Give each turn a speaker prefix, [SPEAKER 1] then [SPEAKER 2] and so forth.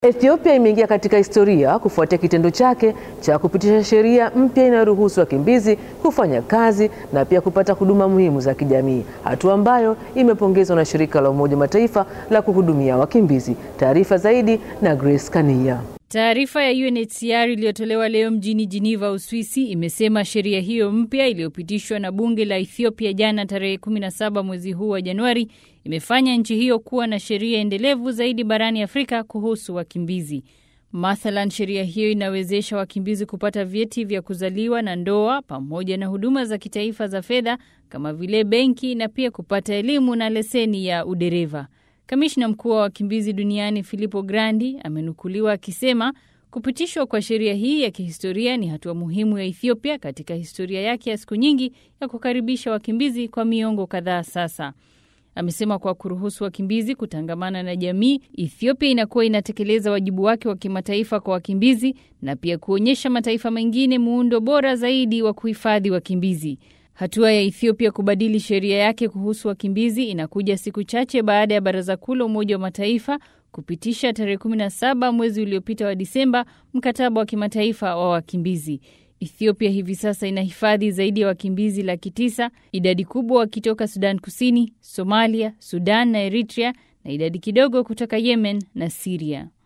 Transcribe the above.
[SPEAKER 1] Ethiopia imeingia katika historia kufuatia kitendo chake cha kupitisha sheria mpya inayoruhusu wakimbizi kufanya kazi na pia kupata huduma muhimu za kijamii, hatua ambayo imepongezwa na shirika la Umoja Mataifa la kuhudumia wakimbizi. Taarifa zaidi na Grace Kania.
[SPEAKER 2] Taarifa ya UNHCR iliyotolewa leo mjini Geneva, Uswisi, imesema sheria hiyo mpya iliyopitishwa na bunge la Ethiopia jana tarehe 17 mwezi huu wa Januari imefanya nchi hiyo kuwa na sheria endelevu zaidi barani Afrika kuhusu wakimbizi. Mathalan, sheria hiyo inawezesha wakimbizi kupata vyeti vya kuzaliwa na ndoa pamoja na huduma za kitaifa za fedha kama vile benki na pia kupata elimu na leseni ya udereva. Kamishna mkuu wa wakimbizi duniani Filippo Grandi amenukuliwa akisema kupitishwa kwa sheria hii ya kihistoria ni hatua muhimu ya Ethiopia katika historia yake ya siku nyingi ya kukaribisha wakimbizi kwa miongo kadhaa sasa. Amesema kwa kuruhusu wakimbizi kutangamana na jamii, Ethiopia inakuwa inatekeleza wajibu wake wa kimataifa kwa wakimbizi na pia kuonyesha mataifa mengine muundo bora zaidi wa kuhifadhi wakimbizi. Hatua ya Ethiopia kubadili sheria yake kuhusu wakimbizi inakuja siku chache baada ya Baraza Kuu la Umoja wa Mataifa kupitisha tarehe 17 mwezi uliopita wa Disemba mkataba wa kimataifa wa wakimbizi. Ethiopia hivi sasa inahifadhi zaidi ya wakimbizi laki tisa, idadi kubwa wakitoka Sudan Kusini, Somalia, Sudan na Eritrea na idadi kidogo kutoka Yemen na Siria.